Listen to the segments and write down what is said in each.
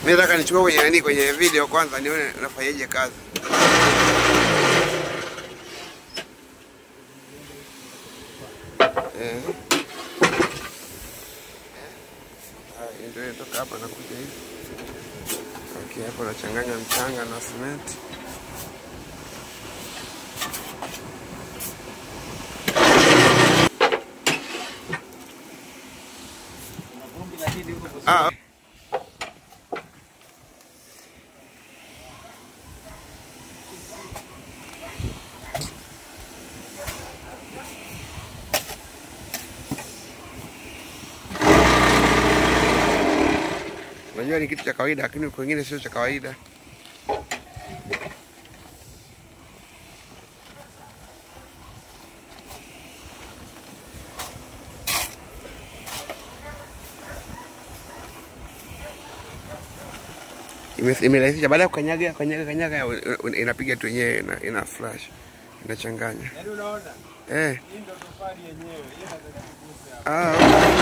Mimi nataka nichukue kwenye nani kwenye video kwanza nione unafanyaje kazi. Eh. Haya, ndio toka hapa nakuja hivi. Okay, hapo nachanganya mchanga na simenti. Ah. Unajua ni kitu cha kawaida lakini kwingine sio cha kawaida. Ime- Imerahisisha baada ya kukanyaga kanyaga kanyaga u- u- inapiga tu yenyewe ina, ina flash inachanganya. Yaani unaona? Eh. Hii ndo tofali yenyewe. Hii inataka kuguse hapo. Ah.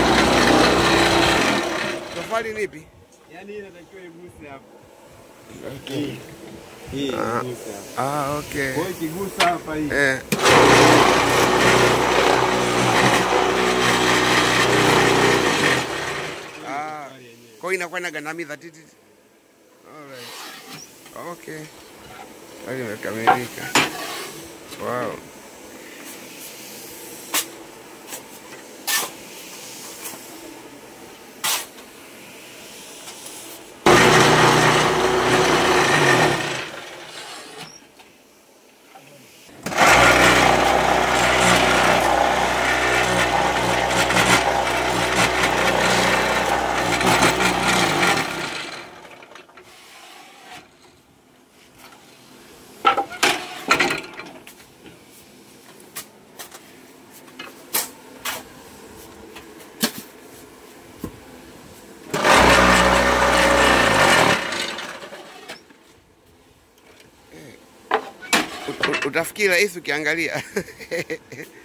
okay. Tofali nipi? Yaani hii inatakiwa iguse hapo. Okay. Hii. Hii Ah. iguse hapo. Ah, okay. Kwa hiyo ikigusa hapa hii. Eh. Ah, Tofali yenyewe. kwa hiyo inakuwa inagandamiza titi. Alright. Okay. Hali imekamilika. Wow. Ut- ut- Utafikiri rahisi ukiangalia.